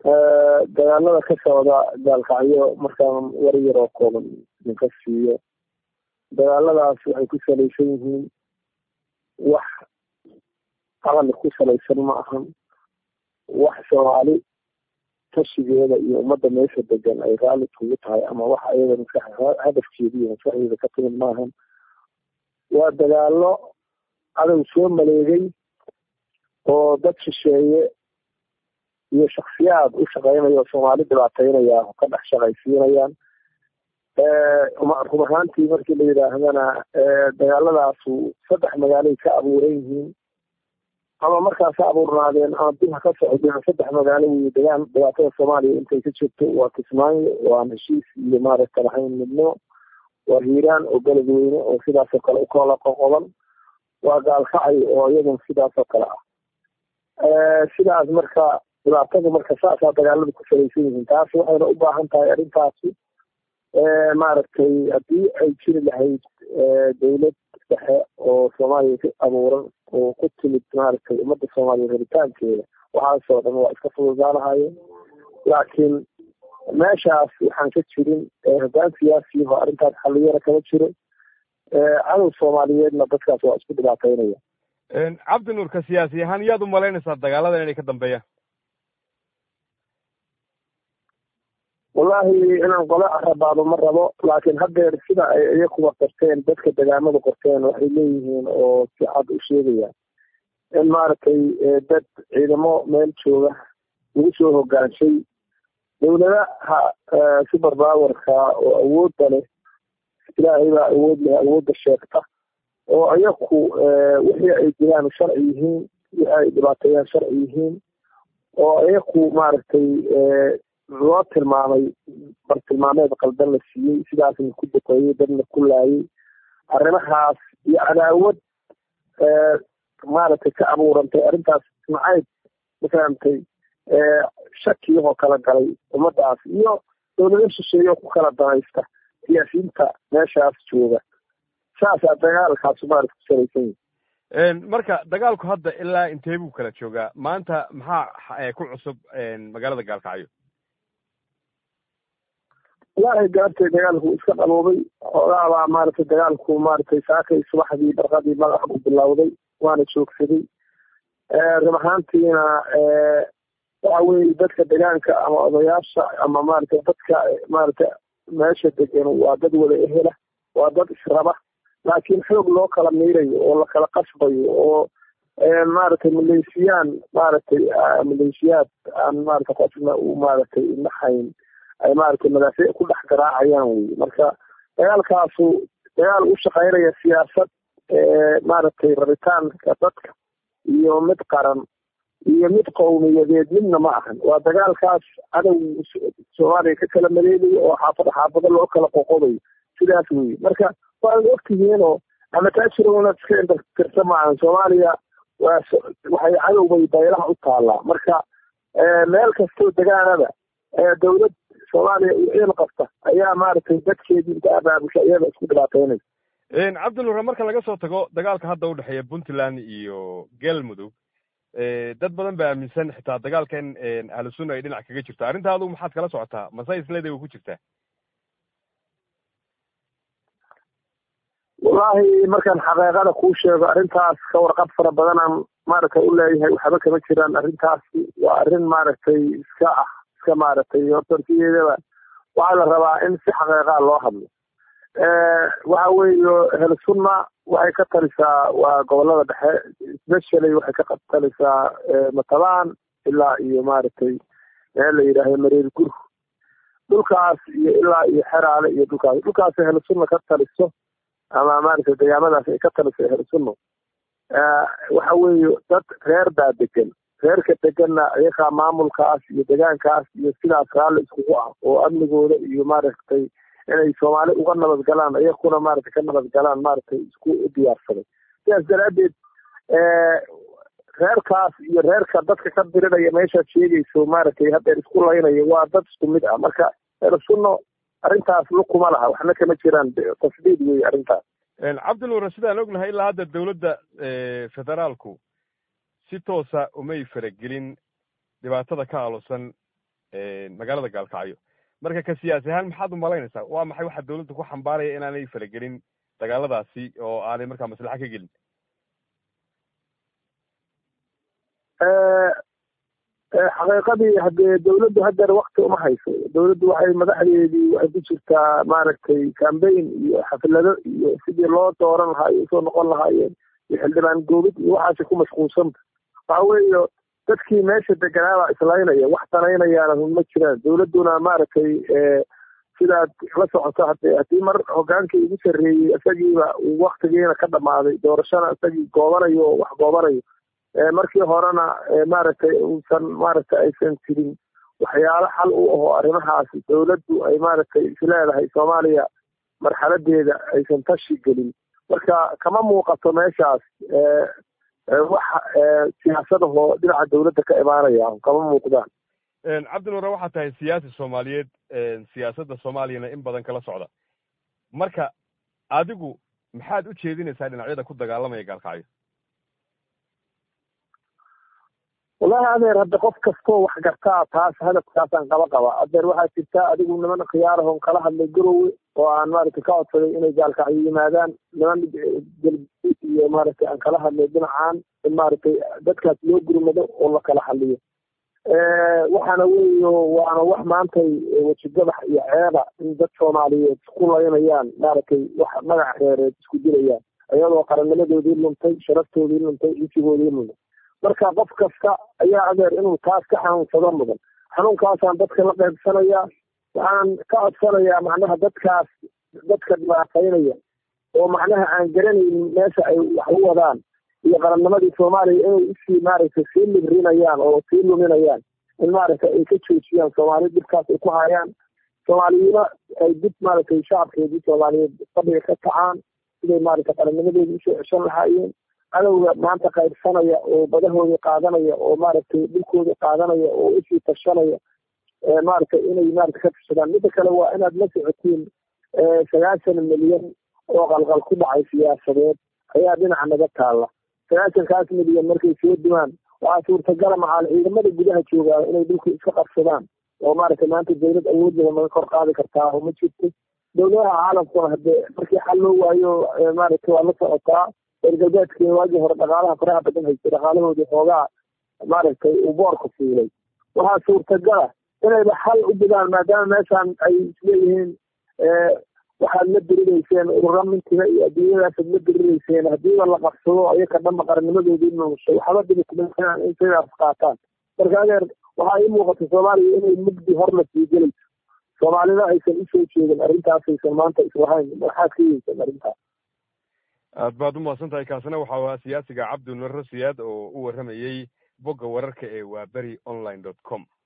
dagaalada ka socda gaalkacyo markaan war yar oo kooban idinka siiyo dagaaladaas waxay ku salaysan yihiin wax aqali ku salaysan ma ahan wax soomaali tashigeeda iyo ummadda meesha degan ay raalli kugu tahay ama wax ayada maskax hadafkeeda iyo maskaxdeeda ka timid maahan waa dagaalo adow soo maleegay oo dad shisheeye iyo shaksiyaad u shaqeynaya oo soomaali dhibaateynaya oo ka dhex shaqaysiinayaan run ahaantii markii la yidhaahdana dagaaladaasu saddex magaalay ka abuuran yihiin ama markaas ha abuurnaadeen ama dib ha ka socdeen saddex magaalo wey degaan dhibaatada soomaaliya intay ka jirto waa kismaayo waa heshiis iyo maaragta lahayn midnimo waa hiiraan oo beledweyne oo sidaasoo kale ukala qoqoban waa gaalkacay oo iyaduna sidaasoo kale ah sidaas marka dhibaatada marka saasaa dagaalada ku salaysan yihiin taas waxayna u baahan tahay arrintaasi maaragtay haddii ay jiri lahayd dawlad dhexe oo soomaaliya ka abuuran oo ku timid maaragtay ummadda soomaaliya rabitaankeeda waxaasoo dhan waa iska fududaanahayeen laakiin meeshaas waxaan ka jirin hoggaan siyaasiyaho arrintaas xalliyana kama jiro cadow soomaaliyeedna dadkaas waa isku dhibaateynaya cabdi nuurka siyaasi ahaan yaad u malaynaysaa dagaaladan inay ka dambeeyaan wallahi inaan qole arabaado ma rabo laakiin haddeer sida ay iyakuba qorteen dadka degaamada qorteen waxay leeyihiin oo si cad u sheegayaan in maaragtay dad ciidamo meel jooga lagu soo hogaanshay dawladaha super powerka oo awoodda leh ilaahay baa awood leh awoodda sheegta oo iyaku wixii ay jiraan sharci yihiin wixii ay dhibaateeyaan sharci yihiin oo iyaku maaragtay loo tilmaamay bartilmaameed qaldan la siiyey sidaasna ku duqeeyey dadna ku laayay arrimahaas iyo cadaawad maaragtay ka abuurantay arrintaas nacayb mafahamtay shakiyahoo kala galay ummadaas iyo dawlado shisheeyo ku kala danaysta siyaasiyiinta meeshaas jooga saasaa dagaalkaas maarata ku salaysan yihi marka dagaalku hadda ilaa intee buu kala joogaa maanta maxaa ku cusub magaalada gaalkacyo wallaahi gaabtay dagaalku iska dhaboobay xoogaabaa maaragtay dagaalku maaragtay saakay subaxdii barqadii magaca u bilowday waana joogsaday run ahaantiina waxa weye dadka degaanka ama odayaasha ama maaragtay dadka maaragtay meesha degan waa dad wada ehela waa dad israba laakiin xoog loo kala miirayo oo lakala qasbayo oo maaragtay maleeshiyaan maaragtay maleeshiyaad aan maaragtay qofna uu maaragtay nahayn ay maaragtay madaafiic ku dhex garaacayaan wey marka dagaalkaasu dagaal u shaqeynaya siyaasad maaragtay rabitaanka dadka iyo mid qaran iyo mid qowmiyadeed midna ma ahan waa dagaalkaas cadow soomaaliya ka kala maleegayo oo xaafado xaafado loo kala qoqobayo sidaas wey marka waad ogtihiinoo ama taajiro inaad iska indakirta maahan soomaaliya waa waxay cadowbay baylaha u taallaa marka meel kastoo degaanada dawlad soomaaliya iyo ciil qabta ayaa maaragtay dadkeedii inta abaabusha iyada isku dhibaateynaysa cabdinure marka laga soo tago dagaalka hadda udhexeeya puntland iyo galmudug dad badan ba aaminsan xitaa dagaalka in ahlusunna ay dhinac kaga jirto arrinta adugu maxaad kala socotaa mase isleeday way ku jirtaa wallahi markaan xaqiiqada kuu sheego arrintaas ka warqab fara badanaan maaragtay u leeyahay waxba kama jiraan arrintaasi waa arrin maaragtay iska ah iska maaragtay hortorsiyeedaba waxaa la rabaa in si xaqiiqaa loo hadlo waxa weeye helsunna waxay ka talisaa waa gobolada dhexe specially waxay ka talisaa matabaan ilaa iyo maaragtay meel la yidhaahdo mareer gur dhulkaas iyo ilaa iyo xeraale iyo dhulkaas dhulkaas helsunna ka taliso ama maaragtay degaamadaas ay ka taliso helsunno waxa weeye dad reer baa degan reerka deganna iyakaa maamulkaas iyo degaankaas iyo sidaas raalli iskugu ah oo amnigooda iyo maaragtay inay soomaali uga nabad galaan iyakuna maaragtay ka nabad galaan maaragtay isku diyaarsaday sidaas daraaddeed reerkaas iyo reerka dadka ka dirinaya meeshaad sheegayso maaragtay haddeer isku laynaya waa dad isku mid ah marka ersunno arrintaas lukuma laha waxna kama jiraan tasdiid wey arrintaas cabdinuure sidaan ognahay ilaa hadda dawladda federaalku si toosa umay faragelin dhibaatada ka alosan magaalada gaalkacyo marka ka siyaasi ahaan maxaad umalaynaysaa waa maxay waxa dawladda ku xambaaraya inaanay falagelin dagaaladaasi oo aanay markaa maslaxa ka gelin xaqiiqadii hadee dawladdu hadeer wakti uma hayso dawladdu waxay madaxdeedii waxay ku jirtaa maaragtay cambaign iyo xaflado iyo sidii loo dooran lahaayo usoo noqon lahaayeen iyo xildhibaan goobid iyo waxaasi ku mashquulsanta waxa weeyo dadkii meesha deganaabaa islaynaya wax danaynayaana hun ma jiraan dawladduna maaragtay sidaad la socoto hade haddii mar hogaankii ugu sarreeyey isagiiba uu waktigiina ka dhamaaday doorashana isagii goobanayo oo wax goobanayo markii horena maaragtay uusan maaragtay aysan jirin waxyaalo xal u aho arrimahaas dawladdu ay maaragtay isleedahay soomaaliya marxaladeeda aysan tashi gelin marka kama muuqato meeshaas wax siyaasadahoo dhinaca dawladda ka imaanaya kama muuqdaan cabdinuure waxaa tahay siyaasi soomaaliyeed siyaasadda soomaaliyana in badan kala socda marka adigu maxaad u jeedinaysaa dhinacyada ku dagaalamaya gaalkacyo wallahi adeer hadda qof kastoo wax gartaa taas hadafkaasaan qaba qaba adeer waxaa jirtaa adigu niman khiyaarahon kala hadlay garowe oo aan maaragtay ka codsaday inay gaalkacyo yimaadaan niman galguud iyo maaragtay aan kala hadlay dhinacaan in maaragtay dadkaas loo gurmado oo la kala hadliyo waxaana weeyo waana wax maantay wejigadax iyo ceeba in dad soomaaliyeed ku laynayaan maaragtay wax magac reereed isku dilayaan iyadoo qarannimadoodii luntay sharaftoodii luntay cisigoodii luntay marka qof kasta ayaa adeer inuu taas ka xanuunsado mudan xanuunkaasaan dadka la qaybsanayaa waxaan ka codsanayaa macnaha dadkaas dadka dhibaataynaya oo macnaha aan garanaynin meesha ay wax u wadaan iyo qarannimadii soomaaliya inay usii maaragtay sii librinayaan oo sii luminayaan in maaragtay ay ka joojiyaan soomaali dhibkaas ay ku hayaan soomaaliyima ay dib maaragtay shacabkeedii soomaaliyeed fadhiga ka kacaan siday maaragtay qarannimadeedii usoo ceshan lahaayeen cadowga maanta qaybsanaya oo badahooda qaadanaya oo maaragtay dhulkooda qaadanaya oo usii tashanaya maaragtay inay maaragtay ka tashadaan midda kale waa inaad la socotiin sagaashan milyan oo qalqal ku dhacay siyaasadeed ayaa dhinaca naga taalla sagaashankaas milyan markay soo dumaan waxaa suurtagala macaal ciidamada gudaha joogaa inay dhulka iska qabsadaan oo maaragtay maanta dawlad awoodlaba naga kor qaadi kartaa oo ma jirto dawladaha caalamkuna hadee markii xal loo waayo maaragtay waa la socotaa reer galbeedkii waagii hore dhaqaalaha faraha badan haystay dhaqaalahoodii xoogaa maaragtay uu boorka fuulay waxaa suurtagala inayba xal u bidaan maadaama meeshaan ay isleeyihiin waxaad la dirirayseen urura mintiga iyo adduunyadaasaad la dirirayseen haddiiba la qabsado ayaka dhanba qarannimadoodii nuushay waxba dhibi kuma in sidaas qaataan marka adeer waxaa ii muuqata soomaaliya inay mugdi hor la sii gelayso soomaalida aysan usoo jeedin arrintaasaysan maanta islahayn maxaad ka yeysan arrintaas aad baad umahadsan tahay kaasina waxa ahaa siyaasiga cabdi nurre siyaad oo u warramayey bogga wararka ee waa beri online dot com